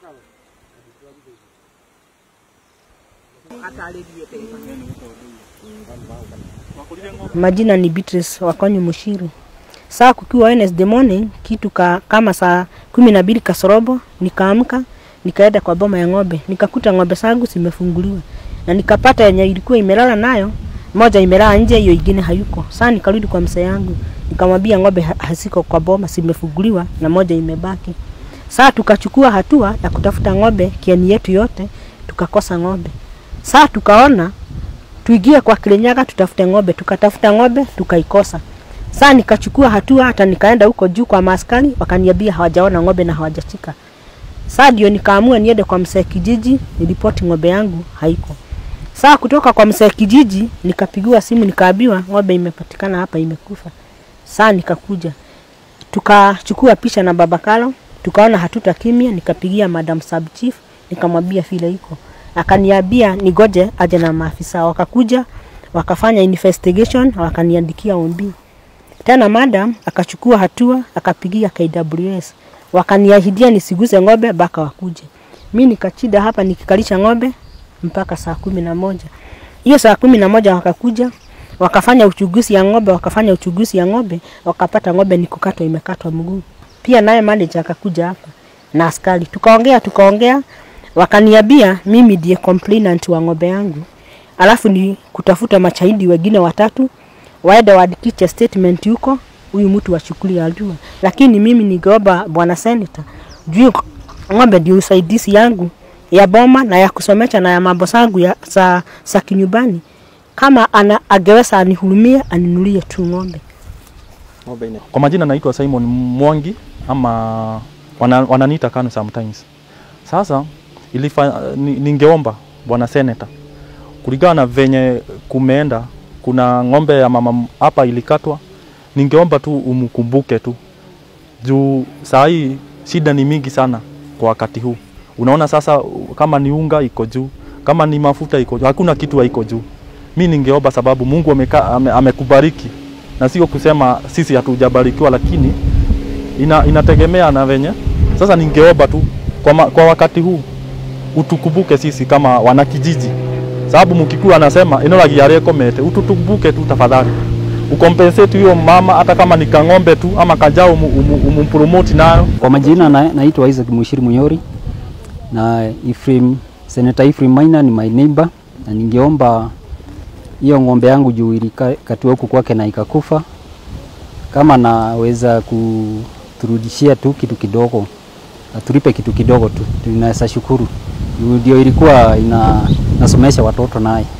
Majina ni Beatrice Wakonyi Mushiru. Saa kukiwa Wednesday morning kitu ka, kama saa kumi na mbili kasorobo nikaamka nikaenda kwa boma ya ng'ombe nikakuta ng'ombe zangu zimefunguliwa na nikapata yenye ilikuwa imelala nayo moja imelala nje, hiyo ingine hayuko. Saa nikarudi kwa mzee yangu nikamwambia ng'ombe ha- haziko kwa boma, zimefunguliwa na moja imebaki. Saa tukachukua hatua ya kutafuta ng'ombe kiani yetu yote, tukakosa ng'ombe. Saa tukaona tuingie kwa Kirinyaga tutafute ng'ombe, tukatafuta ng'ombe tukaikosa. Saa nikachukua hatua hata nikaenda huko juu kwa maaskari, wakaniambia hawajaona ng'ombe na hawajachika. Saa ndio nikaamua niende kwa mzee kijiji niripoti ng'ombe yangu haiko. Saa kutoka kwa mzee kijiji nikapigiwa simu nikaambiwa ng'ombe imepatikana hapa imekufa. Saa nikakuja tukachukua picha na baba Kalo, tukaona hatuta kimya, nikapigia madam sub chief nikamwambia vile iko, akaniambia nigoje aje na maafisa. Wakakuja wakafanya investigation, wakaniandikia ombi tena. Madam akachukua hatua, akapigia KWS, wakaniahidia nisiguze ng'ombe mpaka wakuje. Mi nikachida hapa nikikalisha ng'ombe mpaka saa kumi na moja. Hiyo saa kumi na moja wakakuja wakafanya uchunguzi ya ng'ombe, wakafanya uchunguzi ya ng'ombe, wakapata ng'ombe ni kukatwa, imekatwa mguu. Pia naye manager akakuja hapa na askari, tukaongea tukaongea, wakaniambia mimi ndiye complainant wa ng'ombe yangu, alafu ni kutafuta mashahidi wengine watatu waende waandikishe statement huko, huyu mtu achukulie hatua. Lakini mimi ningeomba bwana senator, juu ng'ombe ndio usaidizi yangu ya boma na ya kusomesha na ya mambo zangu ya za, za kinyumbani kama ana angeweza anihurumie aninulie tu ng'ombe. Kwa majina naitwa Simon Mwangi ama wana, wananiita Kanu sometimes. Sasa ilifa, ni, ningeomba bwana seneta kulingana na venye kumeenda, kuna ng'ombe ya mama m- hapa ilikatwa, ningeomba tu umkumbuke tu juu saa hii shida ni mingi sana kwa wakati huu. Unaona sasa, kama ni unga iko juu, kama ni mafuta iko juu, hakuna kitu haiko juu. Mi ningeomba sababu Mungu ameka, ame, amekubariki na sio kusema sisi hatujabarikiwa, lakini ina, inategemea na venye. Sasa ningeomba tu kwa, ma, kwa wakati huu utukumbuke sisi kama wanakijiji, sababu mkikuwa anasema eneo la Giare Komete, utukumbuke tu tafadhali, ukompensate huyo mama, hata kama ni kang'ombe tu ama kajao, umu- umu- umumpromote nayo Kwa majina na, naitwa Isaac Mushiri Munyori na Ephraim, Senator Ephraim Maina ni my neighbor, na ningeomba hiyo ng'ombe yangu juu ilikatiwa huku kwake na ikakufa, kama naweza kuturudishia tu kitu kidogo, atulipe kitu kidogo tu, tunaweza shukuru. Juu Ndio ilikuwa ina, nasomesha watoto naye.